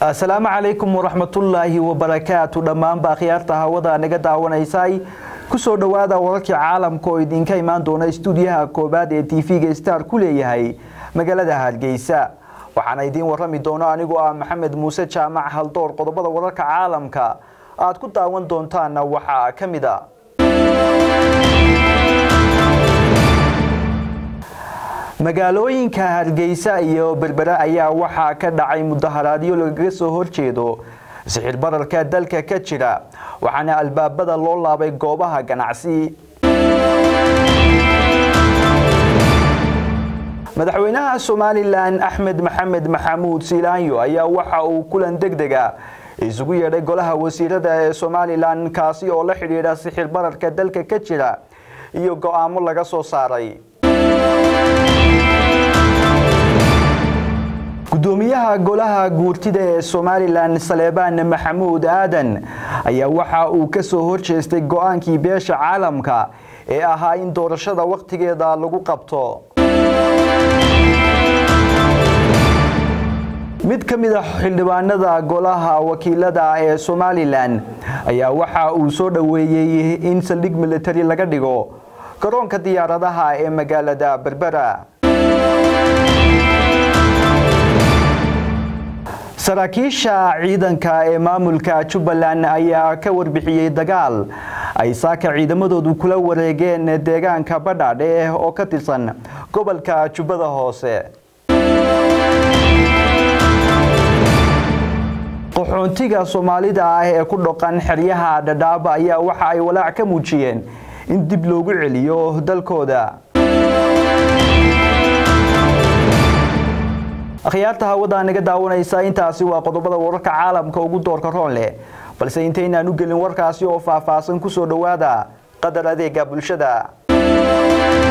asalaamu calaykum waraxmatullaahi wabarakaatu dhammaanba akhyaarta hawada naga daawanaysay kusoo dhowaada wararkii caalamka oo idinka imaan doona istuudiyaha koobaad ee tv-ga star ku leeyahay magaalada hargeysa waxaana idiin warami doono anigoo ah maxamed muuse jaamac haldoor qodobada wararka caalamka aad ku daawan doontaanna waxaa ka mid a magaalooyinka hargeysa iyo berbera ayaa waxaa ka dhacay mudaharaadyo lagaga soo horjeedo sixir bararka dalka ka jira waxaana albaabada loo laabay goobaha ganacsi madaxweynaha somalilan axmed maxamed maxamuud siilaanyo ayaa waxa uu kulan deg dega isugu yeedhay golaha wasiirada ee somalilan kaasi oo la xidhiidha sixir bararka dalka ka jira iyo go-aamo laga soo saaray gudoomiyaha golaha guurtida ee somalilan saleebaan maxamuud aadan ayaa waxa uu ka soo horjeestay go-aankii beesha caalamka ee ahaa in doorashada wakhtigeeda lagu qabto mid ka mid a xildhibaanada golaha wakiilada ee somalilan ayaa waxa uu soo dhoweeyey in saldhig militari laga dhigo garoonka diyaaradaha ee magaalada berbera saraakiisha ciidanka ee maamulka jubbaland ayaa ka warbixiyey dagaal ay saaka ciidamadoodu kula wareegeen deegaanka badhaadhe oo ka tirsan gobolka jubbada hoose qaxoontiga soomaalida ah ee ku dhaqan xeryaha dhadhaab ayaa waxa ay walaac ka muujiyeen in dib loogu celiyo dalkooda akhyaarta hawada naga daawanaysa intaasi waa qodobada wararka caalamka ugu doorka roon leh balse intaynaan u gelin warkaasi oo faahfaahsan kusoo dhowaada qadar adeega bulshada